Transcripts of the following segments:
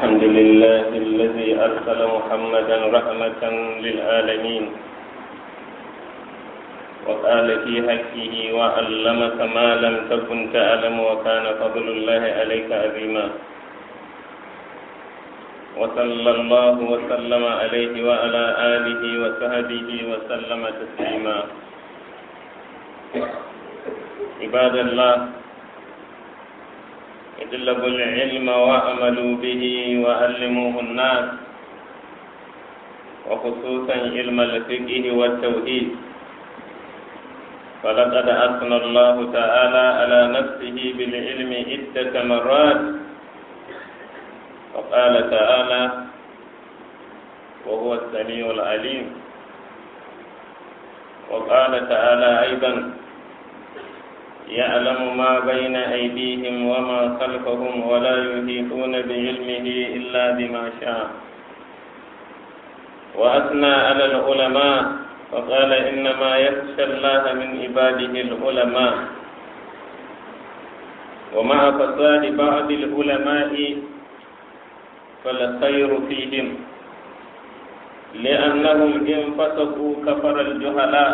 الحمد لله الذي أرسل محمدا رحمة للعالمين وقال في حقه وعلمك ما لم تكن تعلم وكان فضل الله عليك عظيما وصلى الله وسلم عليه وعلى آله وصحبه وسلم تسليما عباد الله اطلبوا العلم وعملوا به وعلموه الناس وخصوصا علم الفقه والتوحيد فلقد أثنى الله تعالى على نفسه بالعلم عدة مرات وقال تعالى وهو السميع العليم وقال تعالى أيضا يعلم ما بين أيديهم وما خلفهم ولا يحيطون بعلمه إلا بما شاء وأثنى على العلماء وقال إنما يخشى الله من عباده العلماء ومع فساد بعض العلماء فالخير فيهم لأنهم إن فسقوا كفر الجهلاء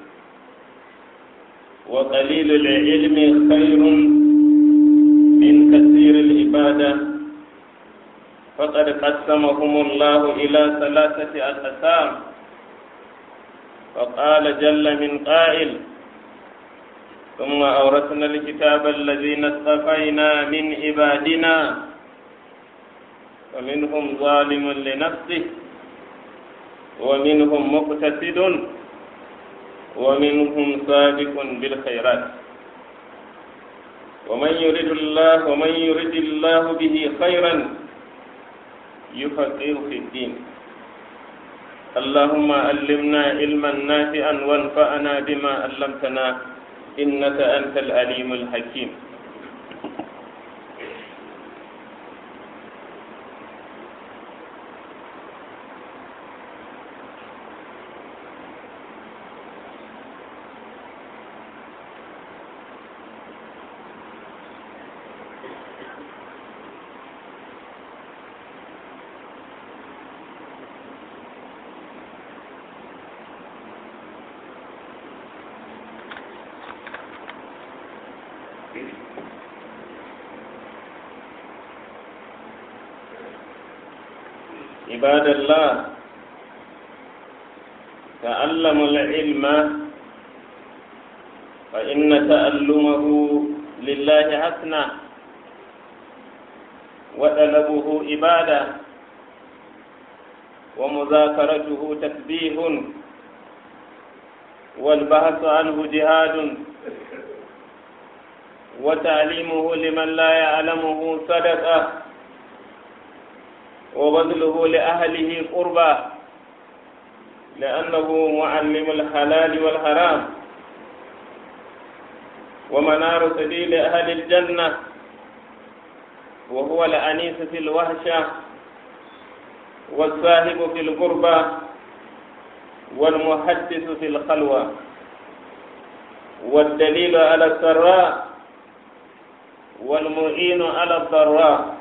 وقليل العلم خير من كثير العبادة فقد قسمهم الله إلى ثلاثة أقسام فقال جل من قائل ثم أورثنا الكتاب الذين اصطفينا من عبادنا فمنهم ظالم لنفسه ومنهم مقتصد ومنهم سابق بالخيرات ومن يرد الله ومن يرد الله به خيرا يفقهه في الدين اللهم علمنا علما نافعا وانفعنا بما علمتنا انك انت العليم الحكيم عباد الله تعلموا العلم فإن تألمه لله حسنا وطلبه عبادة ومذاكرته تسبيح والبحث عنه جهاد وتعليمه لمن لا يعلمه صدقه وبذله لأهله قربا لأنه معلم الحلال والحرام ومنار سبيل أهل الجنة وهو الأنيس في الوحشة والصاحب في القربى والمحدث في الخلوة والدليل على السراء والمعين على الضراء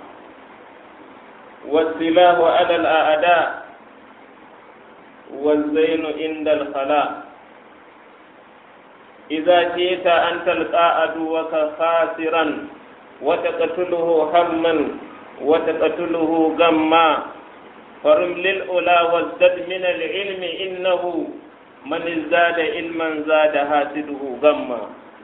والسلاح على الأعداء والزين عند الخلاء إذا جئت أن تلقى عدوك خاسرا وتقتله هما وتقتله غما فرم للأولى وازدد من العلم إنه من ازداد علما زاد حاسده غما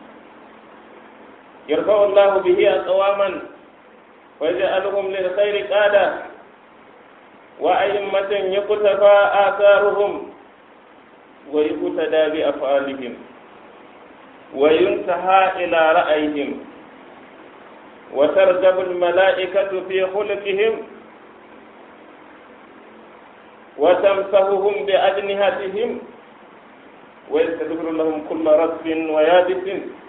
يرفع الله به أقواما ويجعلهم للخير قادة وأئمة يقتفى آثارهم ويقتدى بأفعالهم وينتهى إلى رأيهم وترجب الملائكة في خلقهم وتمسههم بأجنحتهم ويستغفر لهم كل رطب ويابس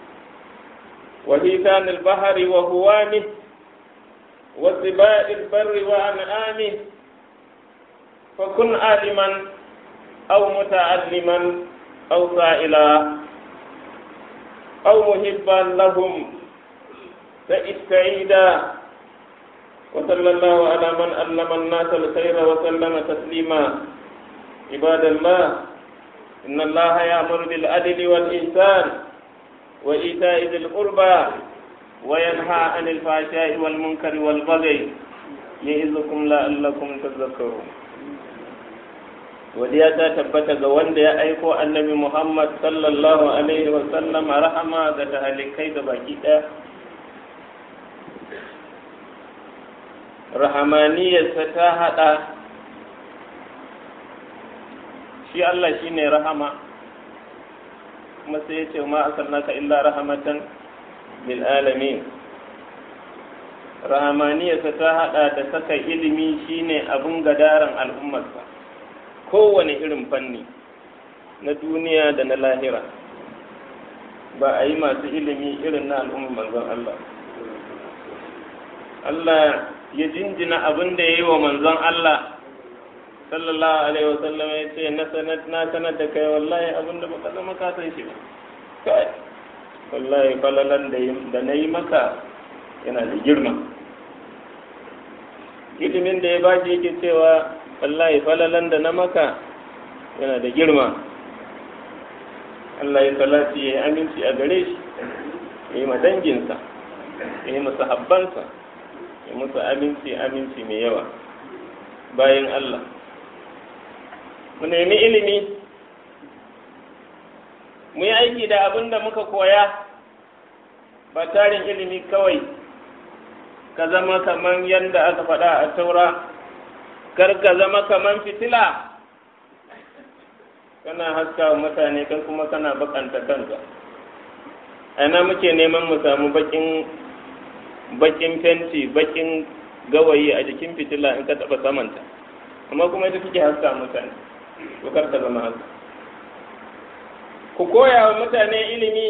وهيتان البحر وهوانه وسباء البر وأنعامه فكن عالما أو متعلما أو سائلا أو محبا لهم فاستعيدا وصلى الله على من علم الناس الخير وسلم تسليما عباد الله إن الله يأمر بالعدل والإحسان وإيتاء ذي القربى وينهى عن الفحشاء والمنكر والبغي يعظكم لعلكم تذكرون wadiya ta tabbata ga wanda ya aiko annabi Muhammad sallallahu alaihi wa sallam rahama ga tahalikai da baki ɗaya rahamaniyarsa ta haɗa shi Allah shi ne rahama kuma sai ya ce ma arsalnaka illa rahamatan lil alamin rahamaniyarsa ta haɗa da saka ilimi shine abun gadaran al'ummarsa kowane irin fanni na duniya da na lahira ba a yi masu ilimi irin na al'ummar manzon Allah Allah ya jinjina abin da ya yi wa manzon Allah sallallahu alaihi wa sallam ya ce na sanar na sanar da kai wallahi abin da baka zama ka san shi ba kai wallahi falalan da na yi maka yana da girma ilimin da ya ba shi yake cewa wallahi falalan da na maka yana da girma Allah ya salati ya yi aminci a gare shi ya yi ma danginsa ya yi masa habbansa ya musu aminci aminci mai yawa bayan Allah mu nemi ilimi mu yi aiki da abin da muka koya ba tarin ilimi kawai ka zama kaman yadda aka faɗa a taura kar ka zama kaman fitila kana haska wa mutane kai kuma kana bakanta kanka ana muke neman mu samu bakin bakin fenti bakin gawayi a jikin fitila in ka taba samanta amma kuma ita kike haska mutane to kar ka zama haka ku koya wa mutane ilimi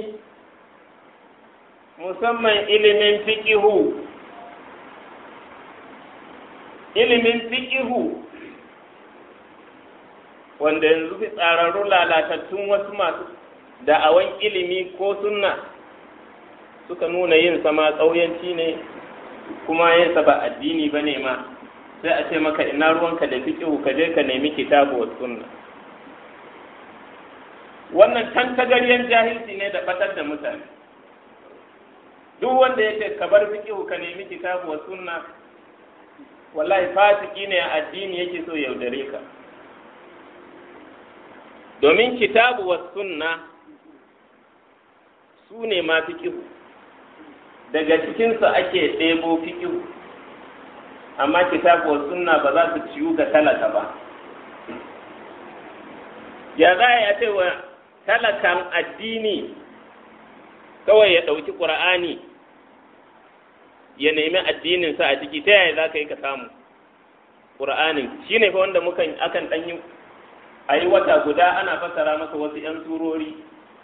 musamman ilimin fiqihu ilimin fiqihu wanda yanzu fi tsararru lalatattun wasu masu da'awan ilimi ko sunna suka nuna yin sama ƙauyanci ne kuma yin sa ba addini ba ne ma sai a ce maka ina ruwanka da fiƙihu ka je ka nemi kitabu wa sunna wannan tantagaryen jahilci ne da batar da mutane duk wanda ya ce ka bar fiƙihu ka nemi kitabu wa sunna wallahi fasiki ne a addini yake so yaudare ka domin kitabu wa sunna su ne ma fiƙihu daga cikinsu ake ɗebo fiƙihu amma kitabu wa sunna ba za su ciyu ga talaka ba ya za a ce wa talakan addini kawai ya ɗauki ƙur'ani ya nemi addininsa a ciki ta yaya za ka yi ka samu ƙur'anin shi ne fa wanda mukan akan ɗan yi a yi wata guda ana fassara masa wasu 'yan surori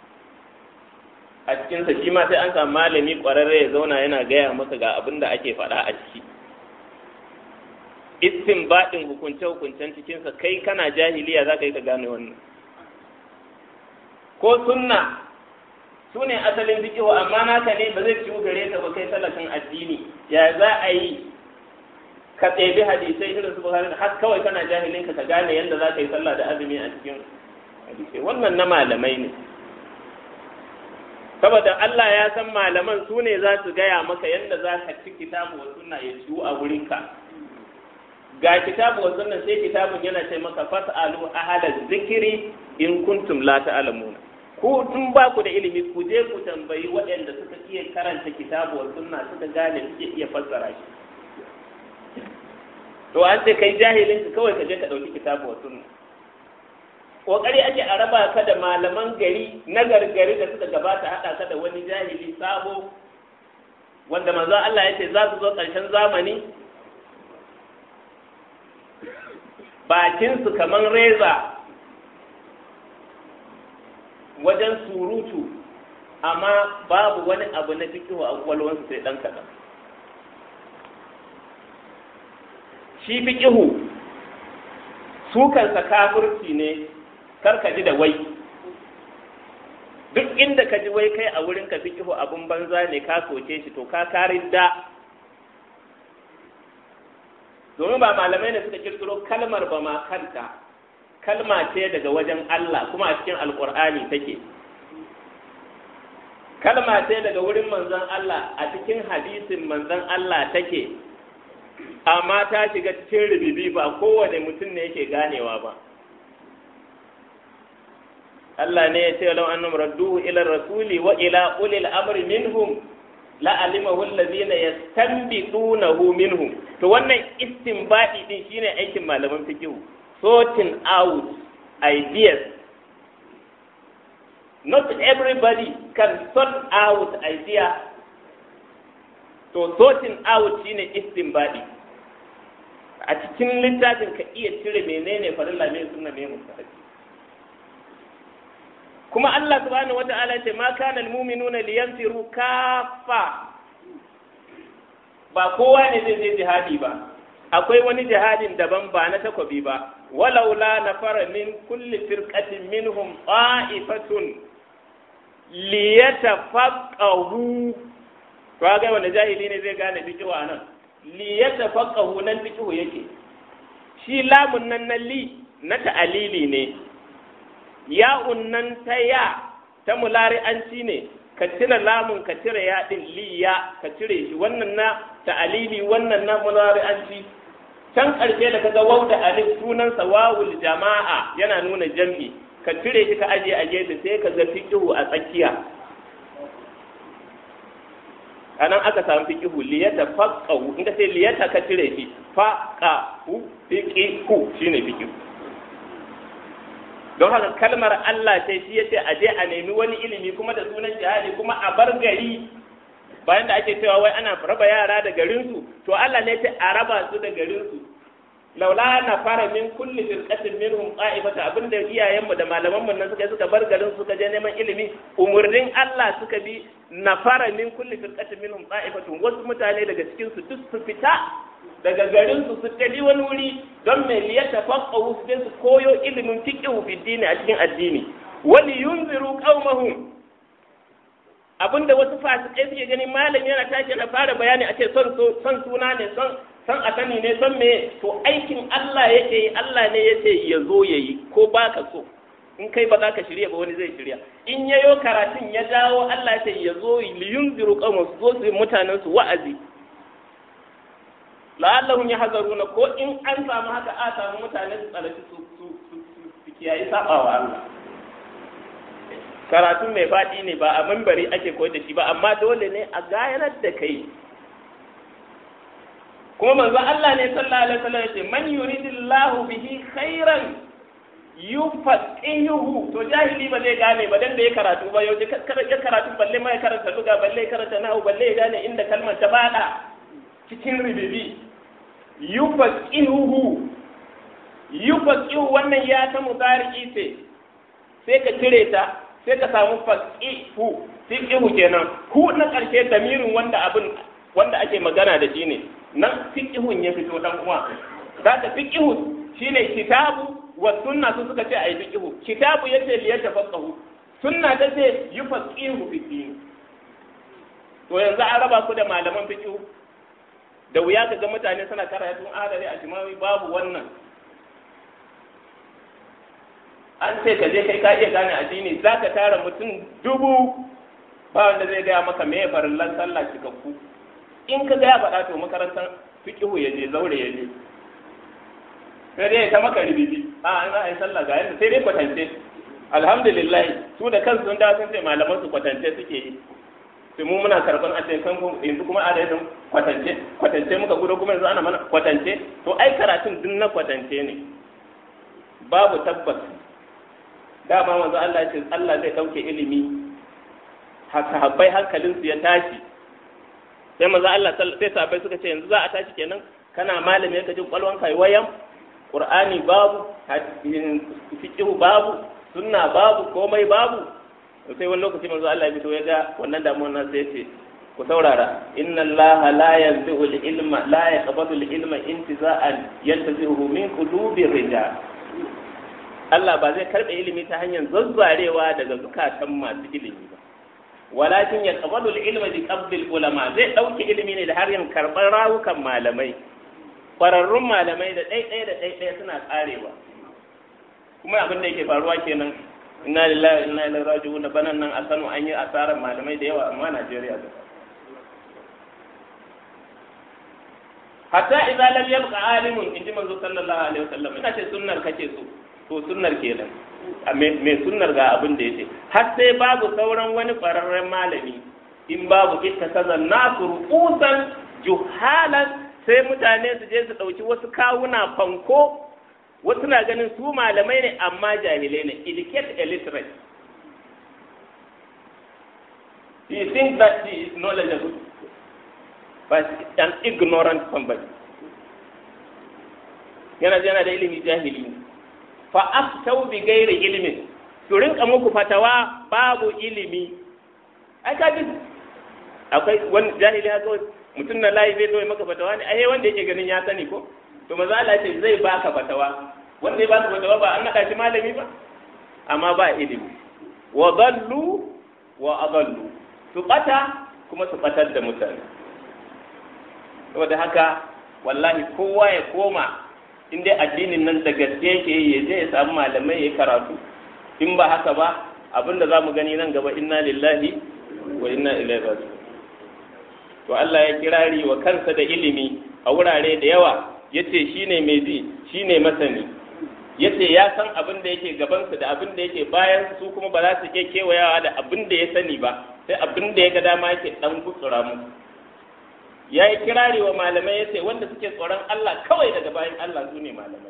a cikinsa shi ma sai an samu malami ƙwararre ya zauna yana gaya masa ga abin da ake faɗa a ciki istin baɗin hukunce-hukuncen cikinsa kai kana jahiliya za ka yi ka gane wannan ko sunna su ne asalin fikihu amma naka ne ba zai ciwu gare ka ba kai talakan addini ya za a yi ka ɗebi hadisai irin su bukari har kawai kana jahilin ka ka gane yadda za ka yi sallah da azumi a cikin hadisai wannan na malamai ne saboda Allah ya san malaman su ne za su gaya maka yadda za ka ci kitabu wa sunna ya ciwu a wurinka ga kitabu wa sunna sai kitabun yana ce maka fas'alu ahada zikiri in kuntum la ta'lamuna ku tun ba ku da ilimi ku je ku tambayi waɗanda suka iya karanta kitabu wa sunna suka gane suke iya fassara shi to an ce kai jahilin ka kawai ka je ka ɗauki kitabu wa sunna kokari ake a raba ka da malaman gari na gargari da suka gabata haɗa ka da wani jahili sabo wanda manzo Allah ya ce za su zo ƙarshen zamani bakinsu kaman reza wajen surutu amma babu wani abu na fikihu a kwalwansu sai ɗan kaɗan shi fikihu su kansa kafirci ne karka ji da wai duk inda ka ji wai kai a wurin ka fikihu abun banza ne ka soke shi to ka karin da domin ba malamai ne suka kirkiro kalmar ba ma kanta kalma ce daga wajen Allah kuma a cikin alkur'ani take kalma ce daga wurin manzon Allah a cikin hadisin manzon Allah take amma ta shiga cikin rubibi ba kowane mutum ne yake ganewa ba Allah ne ya ce lau annam radduhu ila rasuli wa ila ulil amri minhum la alimahu allazina yastanbidunahu minhum to wannan istinbadi din shine aikin malaman fiqh sorting out ideas not everybody can sort out idea to sorting out shine istinbadi a cikin littafin ka iya cire menene farilla me sunna me mustahabi kuma Allah subhanahu wata'ala ce ma kana almu'minuna liyanfiru kafa ba kowa ne zai je jihadi ba akwai wani jihadin daban ba na takobi ba walaula nafara min kulli firqatin minhum ta'ifatun liyatafaqahu to ga wanda jahili ne zai gane fiqhu anan liyatafaqahu nan fiqhu yake shi lamun nan na li na ta'alili ne ya'un nan ta ya ta mulari'anci ne ka cire lamun ka cire yaɗin liya ka cire shi wannan na ta'alili wannan na mulari'anci can ƙarshe da kaga wau da alif sunansa wawul jama'a yana nuna jam'i ka cire shi ka aje a gefe sai ka ga fiqhu a tsakiya anan aka samu fiqhu liyata faqahu in ka ce liyata ka cire shi faqahu fiqhu shine fiqhu don haka kalmar Allah ce shi yace a je a nemi wani ilimi kuma da sunan jihadi kuma a bar gari bayan da ake cewa wai ana raba yara da garinsu to Allah ne ce a raba su da garinsu laula na fara min kulli firqatin minhum qa'ifata abinda iyayenmu da malamanmu nan suka suka bar garin suka je neman ilimi umurnin Allah suka bi na fara min kulli firqatin minhum qa'ifatun wasu mutane daga cikin su duk su fita daga garin su su tafi wani wuri don mai liyata faqahu su su koyo ilimin fiqhu fi dini a cikin addini wali yunziru qaumahum abinda wasu fasikai suke gani malam yana tashi na fara bayani a ce son son suna ne son son a sani ne son me to aikin Allah yake yi Allah ne yace ya zo yayi ko baka so in kai ba za ka shirya ba wani zai shirya in yayo karatun ya dawo Allah ya ce ya zo liyunziru qaumahum su zo su mutanen su wa'azi la'allahum yahzaruna ko in an samu haka a samu mutane su tsalaci su su su kiyayi sabawa Allah karatu mai faɗi ne ba a mimbari ake koyar da shi ba amma dole ne a gayanar da kai kuma manzo Allah ne sallallahu alaihi wasallam yace man yuridillahu bihi khairan yufaqihuhu to jahili ba zai gane ba dan da ya karatu ba yau ya karatu balle ma ya karanta duga balle ya karanta nahu balle ya gane inda kalmar ta bada cikin ribibi yufaqihuhu yufaqihu wannan ya ta mudari ce sai ka cire ta sai ka samu faqihu fiqihu kenan hu na karshe damirin wanda abin wanda ake magana da shi ne nan fiqihun ya fito dan uwa zaka fiqihu shine kitabu wa sunna su suka ce ayi fiqihu kitabu yace li yatafaqahu sunna ta ce yufaqihu fi din to yanzu an raba ku da malaman fiqihu da wuya ka ga mutane suna karatun adari a jimawi babu wannan an ce ka je kai ka iya gane addini za ka tara mutum dubu ba wanda zai gaya maka me farillan sallah cikakku in ka gaya faɗa to makarantar fiqihu ya je zaure ya je sai dai ta maka ribibi a an za a yi sallah ga yadda sai dai kwatance alhamdulillah su da kansu sun dawo sun ce malaman su kwatance suke yi sai mu muna karban a cikin yanzu kuma a da kwatance kwatance muka gudu kuma yanzu ana mana kwatance to ai karatun duk na kwatance ne babu tabbas dama manzo Allah ya ce Allah zai dauke ilimi sahabbai hankalinsu ya tashi sai manzo Allah sai sahabbai suka ce yanzu za a tashi kenan kana malami ka jin kwalwan kai wayan qur'ani babu fiqhu babu sunna babu komai babu sai wani lokaci manzo Allah ya fito ya ga wannan damuwar nan sai ce ku saurara inna Allah la yanzi'u al-ilma la yaqbadu al-ilma intiza'an yantazi'uhu min qulubi rijal Allah ba zai karɓe ilimi ta hanyar zazzarewa daga zukatan masu ilimi ba walakin ya qabadu al-ilma bi qabdil ulama zai ɗauke ilimi ne da har yin karɓar rawukan malamai ƙwararrun malamai da ɗaiɗaya da ɗaiɗaya suna ƙarewa kuma abin da yake faruwa kenan inna lillahi inna ilaihi raji'un da banan nan a Kano an yi asarar malamai da yawa amma Najeriya da hatta idza lam yabqa alimun inji manzo sallallahu alaihi wasallam ina ce sunnar kace so to sunnar kenan me sunnar ga abin da yace har sai babu sauran wani ƙwararren malami in babu ittakaza nasu ru'usan juhalan sai mutane su je su ɗauki wasu kawuna fanko wasu na ganin su malamai ne amma jahilai ne educate illiterate he thinks that he is knowledgeable but an ignorant somebody yana yana da ilimi jahili ne fa aftau bi gairi ilimin su rinka muku fatawa babu ilimi ai ka ji akwai wani jahili haka mutum na layi zai zo maka fatawa ne ai wanda yake ganin ya sani ko to maza Allah ce zai baka fatawa wanda ya baka fatawa ba an naka shi malami ba amma ba ilimi wa dallu wa adallu su bata kuma su batar da mutane saboda haka wallahi kowa ya koma in dai addinin nan da gaske yake yi ya je ya samu malamai ya karatu in ba haka ba abinda za mu gani nan gaba inna lillahi wa inna ilaihi raji'un to Allah ya kirari wa kansa da ilimi a wurare da yawa yace shine mai ji shine masani yace ya san abin da yake gabansu da abin da yake bayan su kuma ba za su iya kewayawa da abin da ya sani ba sai abin da ya ga dama yake dan gutsura mu ya yi kirari wa malamai ya ce wanda suke tsoron Allah kawai daga bayan Allah su ne malamai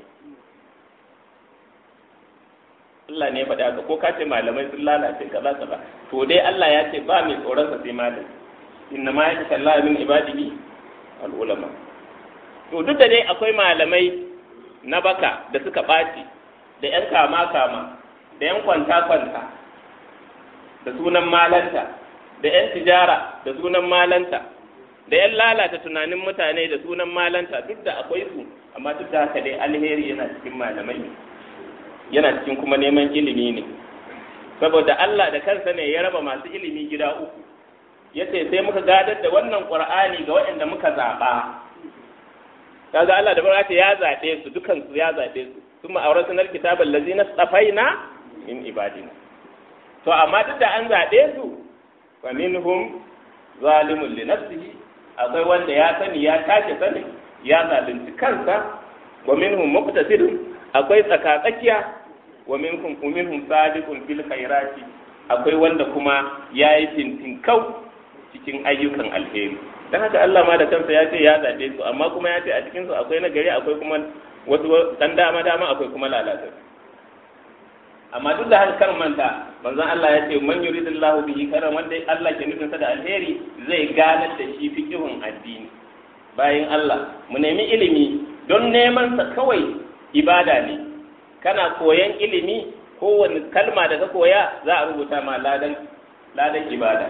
Allah ne ya faɗi haka ko ka ce malamai sun lalace kaza kaza to dai Allah ya ce ba mai tsoron sa sai malami inna ma yake Allah min ibadihi al ulama to duk da dai akwai malamai na baka da suka ɓaci da ‘yan kama-kama da ‘yan kwanta-kwanta da sunan malanta da ‘yan tijara da sunan malanta da ‘yan lalata tunanin mutane da sunan malanta duk da akwai su amma duk da haka dai alheri yana cikin malamai yana cikin kuma neman ilimi ne saboda Allah da kansa ne ya raba masu ilimi gida uku ya ce sai muka gadar da wannan ƙur'ani ga waɗanda muka zaɓa kaga Allah da barka ya zaɓe su dukan su ya zaɓe su sun ma'aurar sanar kitabar lazina tsafaina min ibadina to amma duk da an zaɓe su fa minhum zalimun li nafsihi akwai wanda ya sani ya tace sani ya zalunci kansa wa minhum muqtasidun akwai tsakatsakiya wa minhum minhum sabiqun bil khairati akwai wanda kuma yayi fintin kau cikin ayyukan alheri dan haka Allah ma da kansa ya ce ya zaɓe su amma kuma ya ce a cikin su akwai na gari akwai kuma wasu dan dama dama akwai kuma lalata amma duk da haka kar manta manzon Allah ya ce man yuridillahu bihi karam wanda Allah ke nufin sa da alheri zai ganar da shi fiqhun addini bayan Allah mu nemi ilimi don neman sa kawai ibada ne kana koyan ilimi kowane kalma da ka koya za a rubuta ma ladan ladan ibada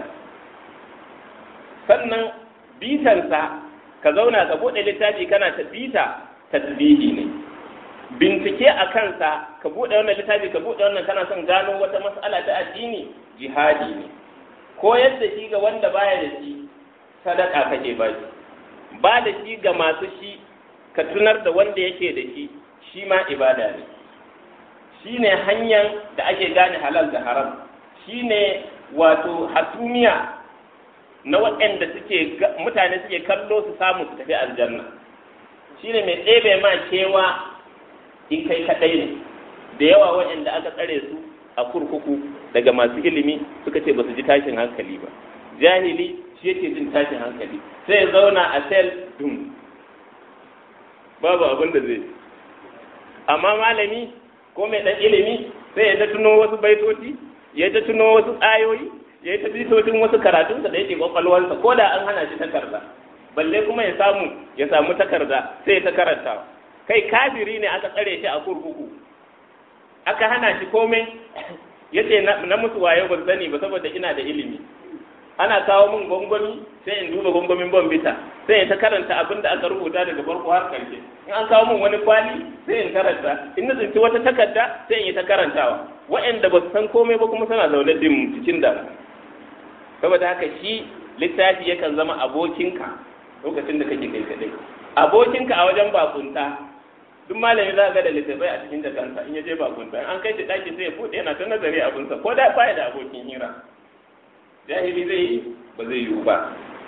sannan bitansa ka zauna ka buɗe littafi kana ta bita tasbihi ne bincike a kansa ka buɗe wannan littafi ka buɗe wannan kana son gano wata mas'ala ta addini jihadi ne koyar da shi ga wanda baya da shi sadaka kake ba shi ba da shi ga masu shi ka tunar da wanda yake da shi shi ma ibada ne shi ne hanyar da ake gane halal da haram shi ne wato hasumiya na waɗanda suke mutane suke kallo su samu su tafi aljanna shi ne mai ɗebe ma kewa in kai kaɗai ne da yawa waɗanda aka tsare su a kurkuku daga masu ilimi suka ce ba su ji tashin hankali ba jahili shi yake jin tashin hankali sai ya zauna a sel dum babu abin da zai amma malami ko mai ɗan ilimi sai ya ta tuno wasu baitoci ya ta tuno wasu ayoyi ya yi ta bitocin wasu karatunsa da yake kwakwalwarsa ko da an hana shi takarda balle kuma ya samu ya samu takarda sai ya ta karanta kai kafiri ne aka tsare shi a kurkuku aka hana shi komai ya ce na musu wayo ban sani ba saboda ina da ilimi ana kawo min gwangwami sai in duba gwangwamin bombita sai in ta karanta abin da aka rubuta daga farko har karshe in an kawo min wani kwali sai in karanta in na tsinci wata takarda sai in yi ta karantawa waɗanda ba su san komai ba kuma suna zaune dim cikin damu saboda haka shi littafi yakan zama abokinka lokacin da kake kai kadai abokinka a wajen bakunta duk malami za ga da littattafai a cikin jakansa in ya je bakunta an kai shi daki sai ya bude yana ta nazari abinsa ko da baya da abokin hira jahili zai yi ba zai yiwu ba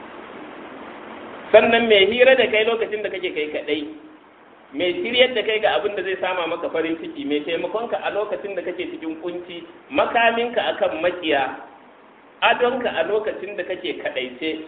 sannan mai hira da kai lokacin da kake kai kadai mai shiryar da kai ga abin da zai sama maka farin ciki mai taimakonka a lokacin da kake cikin kunci makaminka akan makiya adonka a lokacin da kake kadaice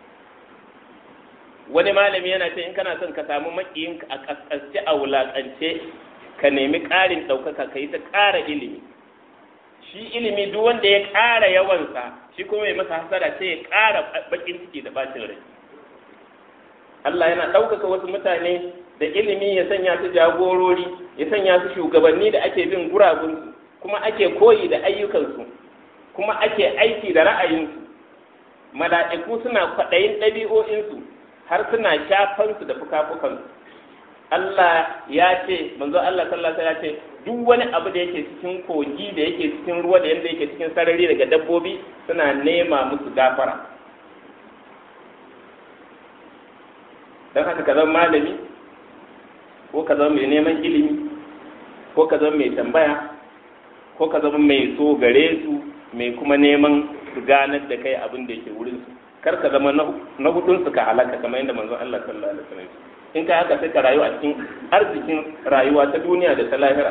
wani malami yana ce in kana son ka samu makiyinka a kaskasce a wulakance ka nemi ƙarin ɗaukaka ka yi ta ƙara ilimi shi ilimi duk wanda ya ƙara yawansa shi kuma ya masa hasara sai ya ƙara bakin ciki da bacin rai Allah yana ɗaukaka wasu mutane da ilimi ya sanya su jagorori ya sanya su shugabanni da ake bin guragunsu kuma ake koyi da ayyukansu kuma ake aiki da ra'ayinsu mala'iku suna kwaɗayin ɗabi'o'insu har suna shafansu da fuka-fukansu Allah ya ce manzo Allah sallallahu alaihi ya ce duk wani abu da yake cikin kogi da yake cikin ruwa da yanda yake cikin sarari daga dabbobi suna nema musu gafara don haka ka zama malami ko ka zama mai neman ilimi ko ka zama mai tambaya ko ka zama mai so gare su mai kuma neman su ganar da kai abin da yake wurin su kar ka zama na hudun su ka halaka kamar yadda manzon Allah sallallahu alaihi wasallam in ka haka sai ka rayu a cikin arzikin rayuwa ta duniya da ta lahira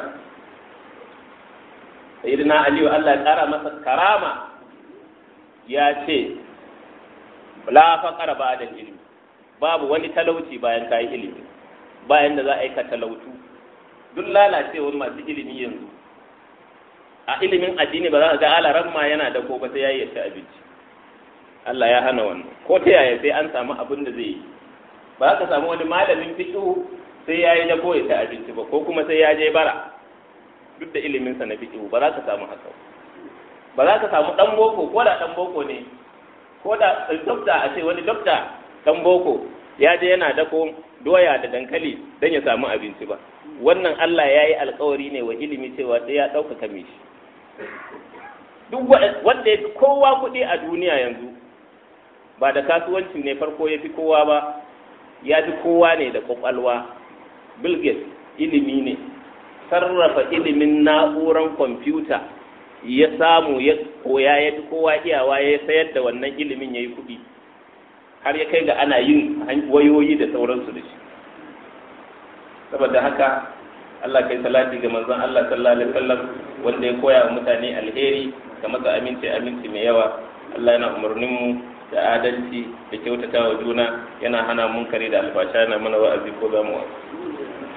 sayyidina aliyu Allah ya kara masa karama ya ce la faqara ba'da ilmi babu wani talauci bayan ka yi ilimi bayan da za a yi ka talautu duk lalacewar masu ilimi yanzu a ilimin addini ba za ka ga alaran ma yana da ko ba sai ya yi ci abinci Allah ya hana wannan ko ta yaya sai an samu abin da zai yi ba za ka samu wani malamin fiqh sai ya yi dako ya ci abinci ba ko kuma sai ya je bara duk da iliminsa na fiqh ba za ka samu haka ba za ka samu dan boko ko da dan boko ne ko da dokta a ce wani dokta dan boko ya je yana dako doya da dankali don ya samu abinci ba wannan Allah ya yi alkawari ne wa ilimi cewa sai ya ɗaukaka mishi duk wanda ya fi kowa kuɗi a duniya yanzu ba da kasuwanci ne farko ya fi kowa ba ya fi kowa ne da kwakwalwa Bill Gates ilimi ne sarrafa ilimin na'uran kwamfuta ya samu ya koya ya fi kowa iyawa ya sayar da wannan ilimin ya yi kuɗi har ya kai ga ana yin wayoyi da sauransu da shi saboda haka Allah kai salati ga manzon Allah sallallahu alaihi wasallam wanda ya koya wa mutane alheri ga masa aminci aminci mai yawa Allah yana umarnin mu da adalci da kyautata wa juna yana hana munkari da alfasha yana mana wa'azi ko zamu